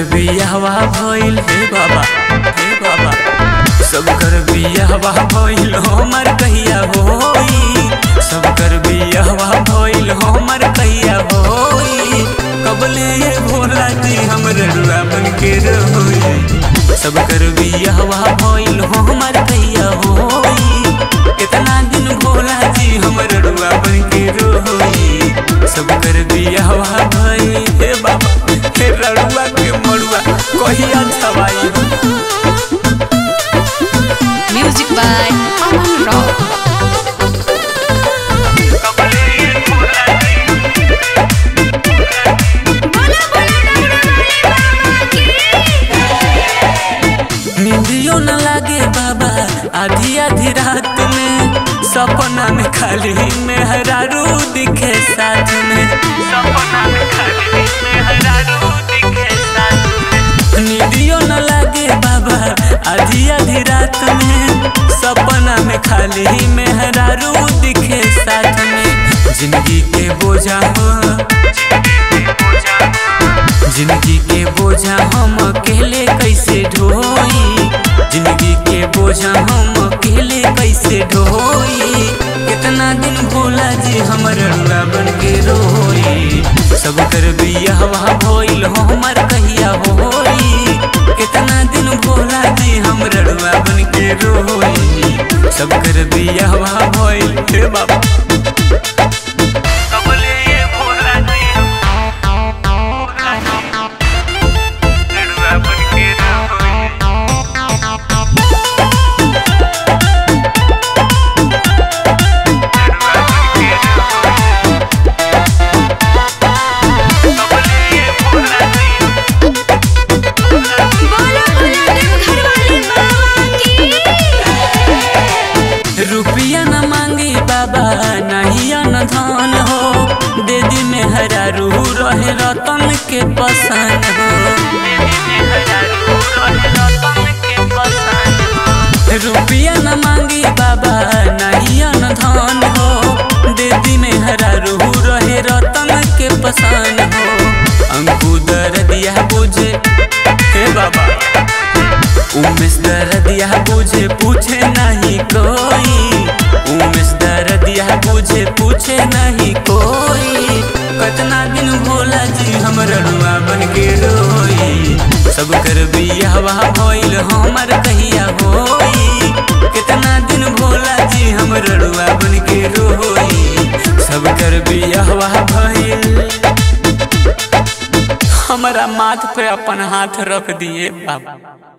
बियाहवा भइल हे बाबा हे बाबा सब कर बियाहवा भइल हमर कहिया होई सब कर बियाहवा भइल हमर कहिया होई कबले ये भोला जी हमर रुआ बन के रहोई सब कर बियाहवा भइल हमर कहिया होई कितना दिन भोला जी हमर रुआ बन के रहोई सब कर बियाहवा भइल हे बाबा हे रड़ुआ के मड़ुआ कहिया छवाई Music by Aman Rock. नींदियो न लागे बाबा आधी आधी रात में सपना में खाली मेहरारू दिखे साथ में सपना में खाली मेहरारू दिखे साथ में नींदियो न लागे बाबा आधी आधी रात में सपना में खाली मेहरारू दिखे साथ में जिंदगी के बोझा हो जिंदगी के बोझा हम अकेले कैसे ढोई जिंदगी के बोझा हम अकेले कैसे ढोई कितना दिन भोला जी हमर रुआ बन के रोई सब कर बियाहवा भइल हमर कहिया होई कितना दिन भोला जी हमर रुआ बन के रोई सब कर बियाहवा भइल हे बाबा कबले ये भोला जी लड़ुआ बन के रहोई रुपया न मांगी बाबा नहीं न धन हो दे दी में हरा रूह रहे रतन के पसंद हो रुपया न मांगी बाबा नहीं न धन हो दे दी में हरा रूह रहे रतन के पसंद हो अंकु दर दिया बुझे हे बाबा उमेश दर्दिया बुझे पूछे नहीं कोई उमेश दर्दिया बुझे पूछे नहीं कोई कतना दिन भोला जी हमर रुआ बन के रोई सब कर बियाहवा भइल हमर कहिया होई कितना दिन भोला जी हमर रुआ बन के रोई सब कर बियाहवा भइल हमारा माथ पे अपन हाथ रख दिए बाबा